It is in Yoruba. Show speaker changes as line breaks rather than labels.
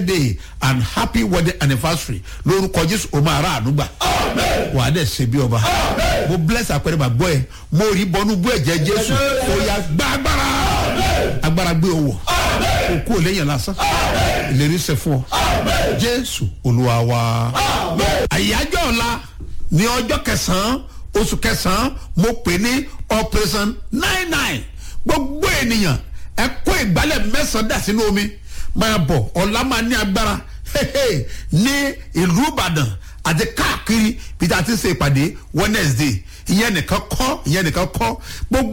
birthday and happy wedding anniversary lórúkọ jésù o máa ra àánú gbà wà á dẹ̀ ṣe bí ọba mo bless àpẹẹrẹ bàgbọ́ ẹ mo rí bọnú bú ẹ̀jẹ̀ jésù ó yà gbá agbára agbára gbé owó òkú ò léyìn lásán ìlérí ṣe fún ọ jésù olúwa wa àyájọ́ ọ̀la ní ọjọ́ kẹsàn-án oṣù kẹsàn-án mo pè ní operation nine nine gbogbo ènìyàn ẹ kó ìgbálẹ̀ mẹ́sàn-án dà sínú omi máa bọ̀ ọ̀la máa ní agbára hehe, ní ìlú ìbàdàn àti káàkiri bí a ti ṣe ìpàdé wednesday ìyẹn nìkan kọ́ ìyẹn nìkan kọ́ gbogbo.